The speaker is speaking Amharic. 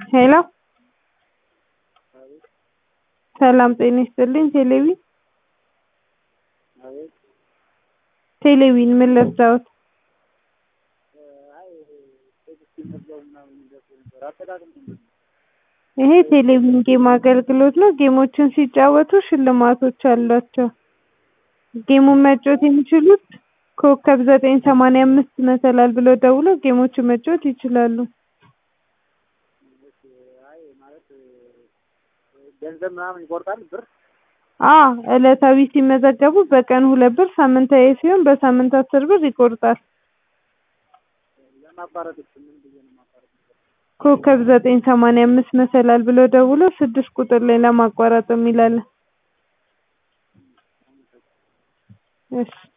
ሄሎ ሰላም ጤና ይስጥልኝ ቴሌቪ ቴሌቪን ምን ልርዳዎት? ይሄ ቴሌቪዥን ጌም አገልግሎት ነው ጌሞችን ሲጫወቱ ሽልማቶች አሏቸው ጌሙን መጫወት የሚችሉት ኮከብ ዘጠኝ ሰማንያ አምስት መሰላል ብለው ደውለው ጌሞችን መጫወት ይችላሉ ገንዘብ ምናምን ይቆርጣል ብር አዎ ዕለታዊ ሲመዘገቡ በቀን ሁለት ብር ሳምንታዊ ሲሆን በሳምንት አስር ብር ይቆርጣል ለማቋረጥስ ምን ብዬ ነው የማቋርጠው ኮከብ ዘጠኝ ሰማንያ አምስት መሰላል ብለው ደውለው ስድስት ቁጥር ላይ ለማቋረጥ የሚል አለ እሺ